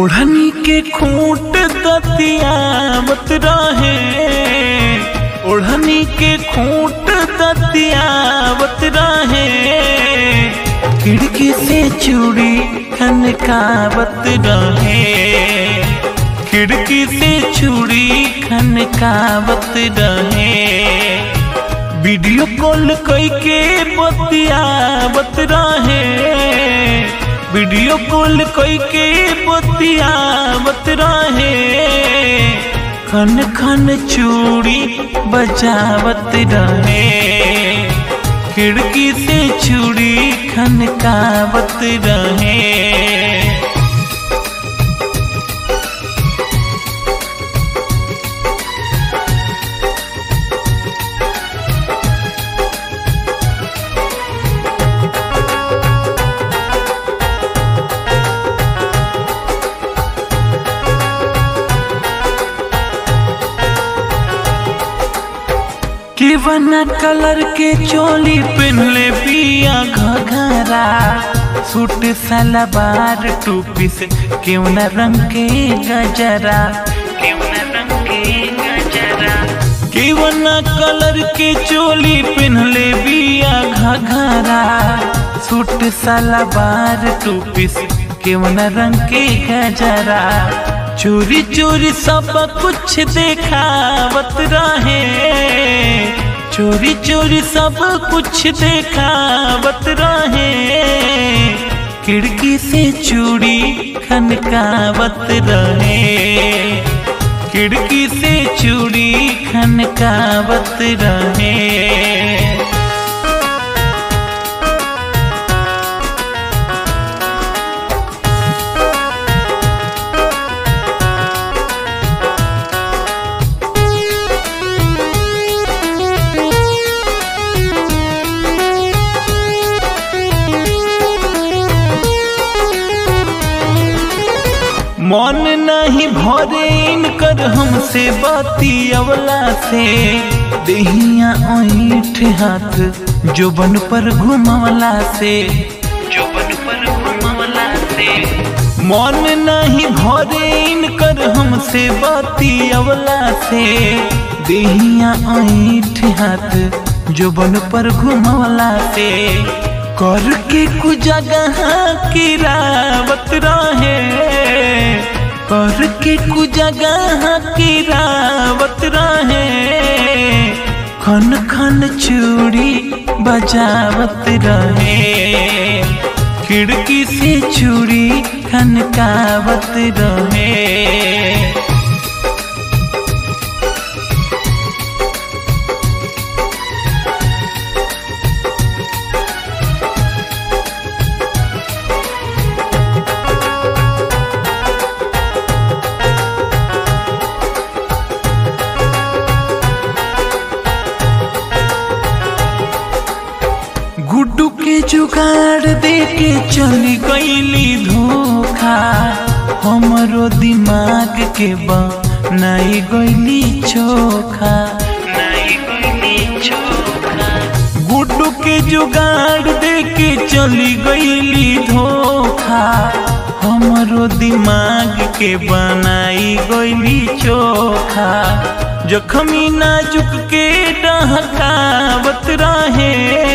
ओढ़नी के खूंट दतियावत रहे ओढ़नी के खूंट दतियावत रहे खिड़की से चूड़ी खनकावत रहे खिड़की से चूड़ी खनकावत रहे वीडियो कॉल कई के बतियावत रहे वीडियो कॉल कई के बतियावत रहे खन खन चूड़ी बजावत रहे खिड़की से चूड़ी खनकावत रहे केवना कलर के चोली पहनले पिया घघरा सूट सलवार टूपी से केवना रंग के गजरा केवना रंग के गजरा केवना कलर के चोली पहनले पिया घघरा सूट सलवार टूपी से केवना रंग के गजरा चोरी चोरी सब कुछ देखावत रहे चोरी चोरी सब कुछ देखावत रहे खिड़की से चूड़ी खनकावत रहे खिड़की से चूड़ी खनकावत रहे मन नहीं भरे इनकर हमसे बाती अवला से देहिया ऐठ हाथ जोबन पर घुमवला से जोबन पर घुमवला से मन नहीं भरे इनकर हमसे बाती अवला से देहिया ऐठ हाथ जोबन पर घुमवला से करके कुछ जगह किरावत रहे करके कुछ जगह किरावत रहे खन खन चूड़ी बजावत रहे खिड़की से चूड़ी खनकावत रहे गुड्डू के जुगाड़ दे के चली गईली धोखा हमरो दिमाग के बनाई गईली चोखा गुड्डू के जुगाड़ दे के चली गईली धोखा हमरो दिमाग के बनाई गईली चोखा जखमी नाजुक के डहकावत रहे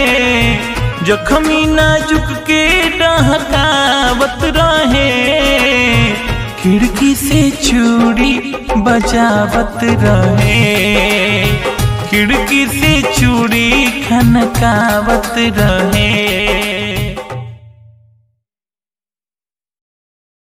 जखमी नाजुक के डहकावत रहे खिड़की से चूड़ी बजावत रहे खिड़की से चूड़ी खनकावत रहे